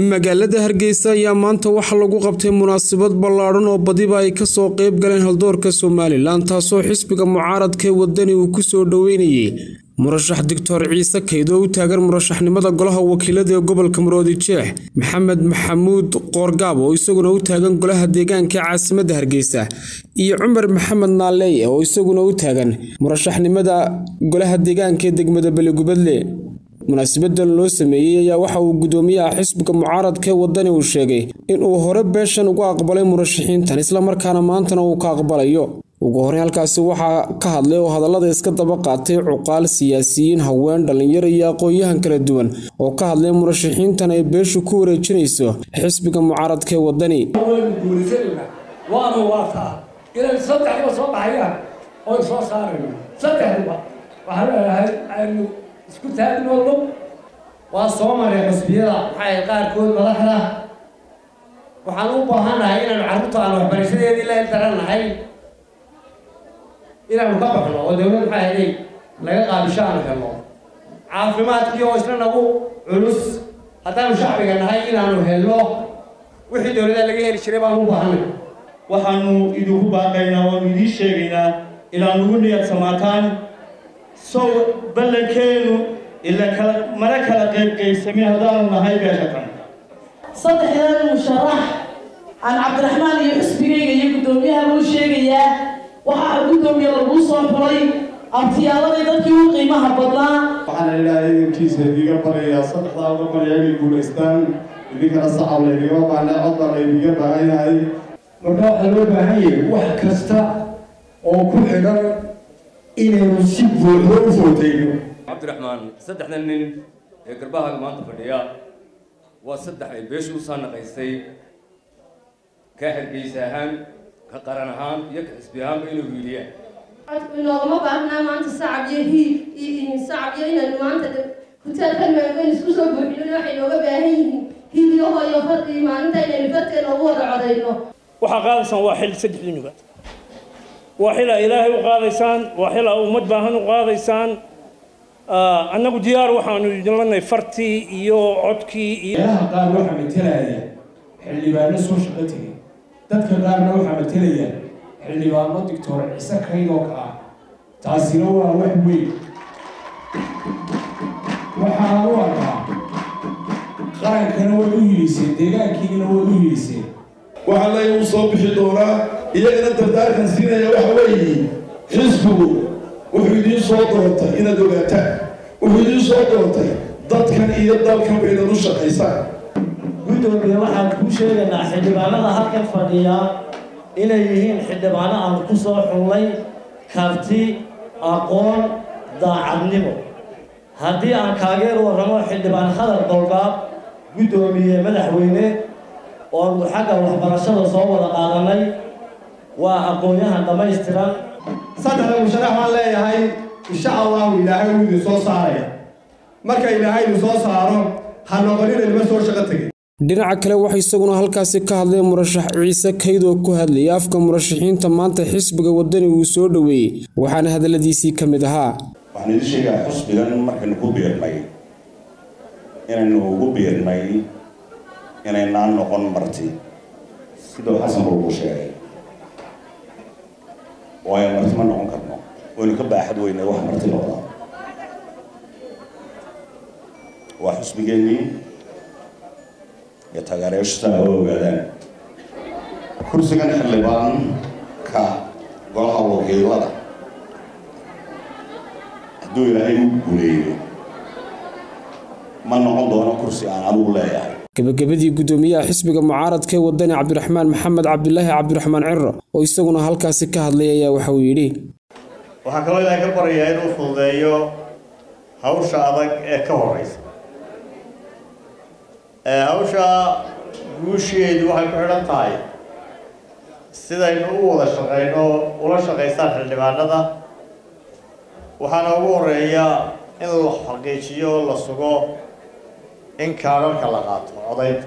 magaalada hargeysa ayaa maanta waxaa lagu qabtay munaasabad ballaadhan oo badiba ay kasoo qeyb galeen haldoorka somalilan taasoo xisbiga mucaaradkaee wadani uu kusoo dhoweynayay murashax doctor ciise kayd oo u taagan murashaxnimada golaha wakiilada ee gobolka maroodi jeex maxamed maxamuud qoorgaab oo isaguna u taagan golaha deegaanka ee caasimadda hargeysa iyo cumar maxamed naaleeye oo isaguna u taagan murashaxnimada golaha deegaanka ee degmada beligubadle munaasabadan loo sameeyey ayaa waxa uu gudoomiyaha xisbiga mucaaradka ee wadani uu sheegay inuu hore beeshan uga aqbalay murashaxiintan islamarkaana maantana uu ka aqbalayo ugu horey halkaasi waxaa ka hadlay oo hadallada iska daba qaatay cuqaal siyaasiyiin haween dhallinyaro iyo aqoon-yahan kala duwan oo ka hadlay murashaxiintan ay beeshu ku wareejinayso xisbiga mucaaradka ee wadani waanu waataa inay saddexdiba soo baxayaan oo soo saarayno saddexdiba waxaan leeyahay aynu isku taagno lug waa soo maray xusbiyada maxay qaarkood madaxda waxaan u baahannahay inaanu carruurta aan waxbarashadeedii la ildarannahay inaanu ka baxno oo dawlad maxay ahaday laga qaabisho aanu helno caafimaadkii oo isna nagu culus haddaanu shacbiga nahay inaanu helno wixii dawladda laga heli jiray baan u baahanay waxaanu idinku baaqaynaa waanu idiin sheegaynaa inaad nugu niyad samaataan sow ballankeenu ila kala mana kala qaybqaybsamin haddaanu nahay beesha tan saddexdan musharax aan cabdiraxmaan iyo xusbigayga iyo guddoomiyaha loo sheegayaa waxaa guddoomiye laguu soo xulay abtiyaaladii dadkii u qiimaha badnaa waxaana ilaahay idinkiisa idiga baryayaa saddexdaa uga baryaa inay guulaystaan idinkana saxab laydiga baana cod baa laydiga baahan yahay marka waxaa loo baahan yahay wax kasta oo ku xidhan inaynu si buuxdo u footayno cabdiraxmaan saddexdan nin ee garbahaaga maanta fadhiya waa saddex ay beeshu u saanaqaysay ka hargeysa ahaan ka qaran ahaan iyo ka xisbi ahaanba inay wiiliyaan inoogama baahnaa maanta sacab iyo hiil sacab iyo inaynu maanta hutaalkan maangan isku soo buuxino waxay nooga baahan yihiin hiilyaho iyo fardii maalinta inaynu farteena ugu wada codayno waxaa qaadaysaan waa xil saddexdiinuba waa xil aa ilaahay u qaadaysaan waa xil aa ummad baahan u qaadaysaan annagu diyaar waxaanu idinlanahay fartii iyo codkii iyo meelaha qaar waxaa matalaya xildhibaano soo shaqo tegay dadka qaarna waxaa matalaya xildhibaano doctor ciise kaydoo ka ah taasina waa wax weyn waxaan u arkaa qarankana way u hiliseen deegaankiina way u hiliseen waxaa lay u soo bixi doonaa iyagana dardaarkan siinaya waxa weeye xisbigu wuxuu idiin soo doortay inaad ogaataan wuxuu idiin soo doortay dadkan iyo dalkan ba inaad u shaqaysaan guddoomiye waxaan kuu sheegaynaa xildhibaanada halkan fadhiya inay yihiin xildhibaano aan ku soo xullay karti aqoon daacadnimo haddii aan kaageer warramo xildhibaan khadar golgaab guddoomiye madaxweyne oonu xagga waxbarashada soo wada qaadanay waa aqoon-yahan dhammaystiran saddexda musharax baan leeyahay insha allahu ilaahay wuu idin soo saaraya marka ilaahay idin soo saaro ha noqonina nima soo shaqo tegin dhinaca kale waxaa isaguna halkaasi ka hadlay murashax ciise kayd oo ku hadlayay afka murashaxiinta maanta xisbiga wadani uu soo dhoweeyey waxaana hadalladiisii ka mid ahaa waxaan idin sheegaa xusbigan markaynu ku biirnay inaynu ugu biirnay inaynaan noqon marti siduu xasan buu ugu sheegay waayo marti ma noqon karno waynu ka baaxad weynay wax marti noqda waa xusbigeennii iyo taageerayaashu saa oo ogaadaan kursigan xildhibaanka golaha wakiilada hadduu ilaahay u guuleeyo ma noqon doono kursi aan anugu leeyahay gabagabadii guddoomiyaha xisbiga mucaaradka ee wadani cabdiraxmaan maxamed cabdilaahi cabdiraxmaan ciro oo isaguna halkaasi ka hadlay ayaa waxa uu yidhi waxaan kaloo ilaahay ka baryayaa inuu fududeeyo hawsha adag ee ka horeysa hawsha guusheedu waxay ku xidhan tahay sidaynu u wada shaqayno ula shaqaysaan xildhibaanada waxaana ugu horeeya in la xaqiijiyo la sugo in kaadharka la qaato codaynta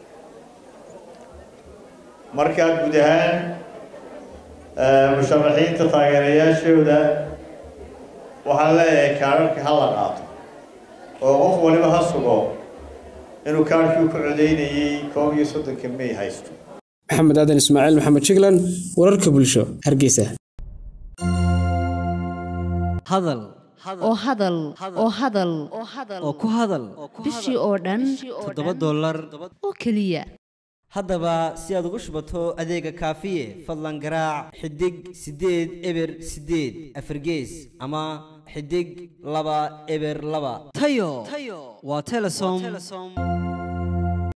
markaa guud ahaan musharaxiinta taageerayaashooda waxaan leeyahay kaadharka ha la qaato oo qof waliba ha sugo inuu kaarhkii ku codaynayey koob iyo soddonka may haysto maxamed aadan ismaaciil maxamed jiglan wararka bulsho hargeysa hadal oo hadal oo hadal oo ku hadal bishii oo dhan toddoba dollar oo keliya haddaba si aad ugu shubato adeega kaafiye fadlan garaac xidig siddeed eber siddeed afargees ama xidig laba eber laba tayo waa telesom